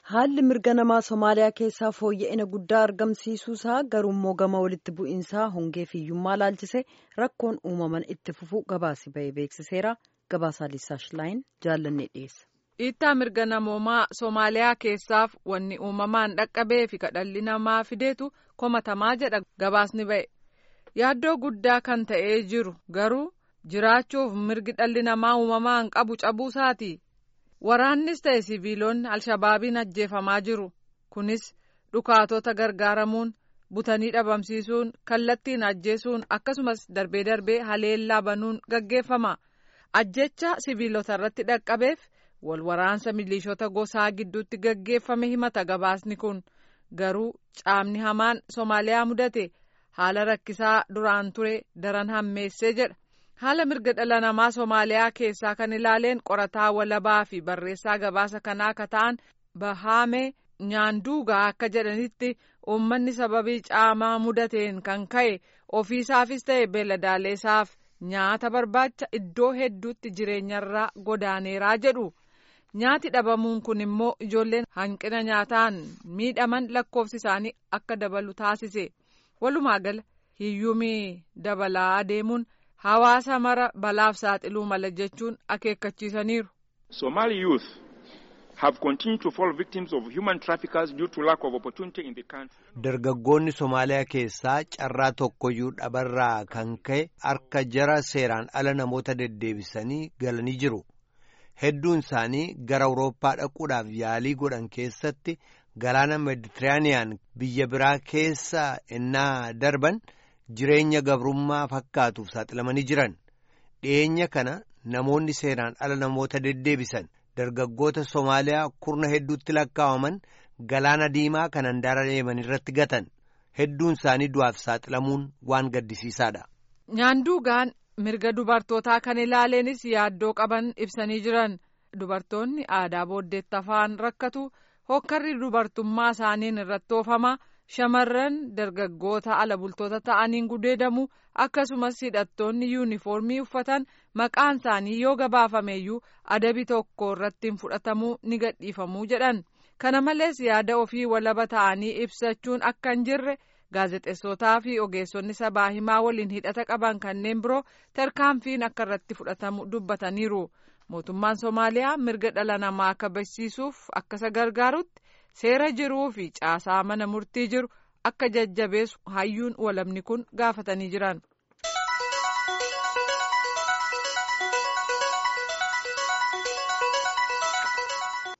Haalli mirga namaa Somaaliyaa keessaa fooyya'ina guddaa argamsiisuusaa garuummoo gama walitti bu'iinsaa hongee fi hiyyummaa laalchisee rakkoon uumaman itti fufuu gabaasi ba'ee beeksiseera. Gabaasaa Liisaash Laayin jaallannee dhiyeessa. Dhiittaa mirga namoomaa Somaaliyaa keessaaf wanni uumamaan dhaqqabee fi kadhalli namaa fideetu komatamaa jedha gabaasni ba'e. Yaaddoo guddaa kan ta'ee jiru garuu jiraachuuf mirgi dhalli namaa uumamaan qabu cabuusaati. Waraannis ta'e siviilonni alshabaabiin ajjeefamaa jiru. Kunis dhukaatota gargaaramuun butanii dhabamsiisuun kallattiin ajjeesuun akkasumas darbee darbee haleellaa banuun gaggeeffama. Ajjecha siviilota irratti dhaqqabeef wal waraansa milishoota gosaa gidduutti gaggeeffame himata gabaasni kun garuu caamni hamaan Somaaliyaa mudate haala rakkisaa duraan ture daran hammeessee jedha. haala mirga dhala namaa Somaaliyaa keessaa kan ilaaleen qorataa walabaa fi barreessaa gabaasa kanaa akka ta'an Bahaame Nyaanduugaa akka jedhanitti uummanni sababii caamaa mudateen kan ka'e ofiisaafis ta'e beeladaaleessaaf nyaata barbaacha iddoo hedduutti jireenyarraa godaaneeraa jedhu. Nyaati dhabamuun kun immoo ijoolleen hanqina nyaataan miidhaman lakkoofsi isaanii akka dabalu taasise. Walumaa gala hiyyumii dabalaa adeemuun. hawaasa mara balaaf saaxiluu mala jechuun akeekkachiisaniiru. Somali youth have continued to fall victims of human traffickers due to lack of opportunity in the country. Dargaggoonni Somaaliyaa keessaa carraa tokkoyyuu dhabarraa kan ka'e harka jara seeraan ala namoota deddeebisanii galanii jiru. Hedduun isaanii gara Awurooppaa dhaquudhaaf yaalii godhan keessatti galaana Meditiraaniyaan biyya biraa keessa ennaa darban. jireenya gabrummaa fakkaatuuf saaxilamanii jiran dhiyeenya kana namoonni seeraan ala namoota deddeebisan dargaggoota Somaaliyaa kurna hedduutti lakkaawaman galaana diimaa kan handaara deeman irratti gatan hedduun isaanii du'aaf saaxilamuun waan gaddisiisaadha. Nyaanduugaan mirga dubartootaa kan ilaaleenis yaaddoo qaban ibsanii jiran dubartoonni aadaa booddeetti afaan rakkatu hokkarri dubartummaa isaaniin irratti oofama. shamarran dargaggoota ala bultoota ta'aniin gudeedamu akkasumas hidhattoonni yuunifoormii uffatan maqaan isaanii yoo gabaafameeyyuu adabi tokko irratti hin fudhatamuu ni gadhiifamuu jedhan kana malees yaada ofii walaba ta'anii ibsachuun akka hin jirre gaazexeessotaa fi ogeessonni sabaa himaa waliin hidhata qaban kanneen biroo tarkaanfiin akka irratti fudhatamu dubbataniiru mootummaan somaaliyaa mirga dhala namaa kabachiisuuf akka isa gargaarutti. seera jiruu fi caasaa mana murtii jiru akka jajjabeessu hayyuun walabni kun gaafatanii jiran.